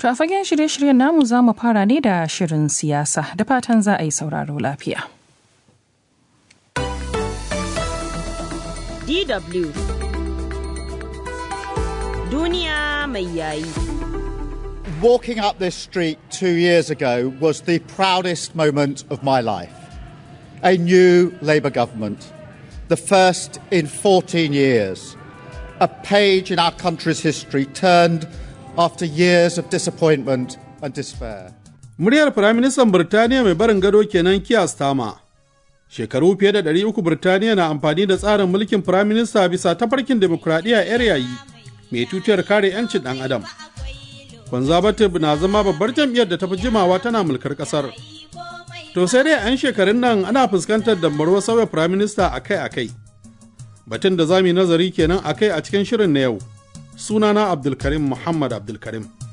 To a fagen shirye-shiryen namu za mu fara ne da shirin siyasa da fatan za a yi sauraro lafiya. DW Duniya mai yayi. Walking up this street two years ago was the proudest moment of my life. A new Labour government, the first in 14 years. A page in our country's history turned after years of disappointment and despair. Muryar Firaministan Birtaniya mai barin gado kenan Keir Starmer. Shekaru fiye da ɗari uku Birtaniya na amfani da tsarin mulkin Firaminista bisa tafarkin demokuraɗiyya 'yar yayi mai tutiyar kare 'yancin ɗan adam. Conservative na zama babbar jam'iyyar da ta fi jimawa tana mulkar ƙasar. To sai dai 'yan shekarun nan ana fuskantar dambarwar sauya Firaminista akai-akai. Batun da za mu yi nazari kenan akai a cikin shirin na yau. Sunana Abdulkarim Muhammad Abdulkarim.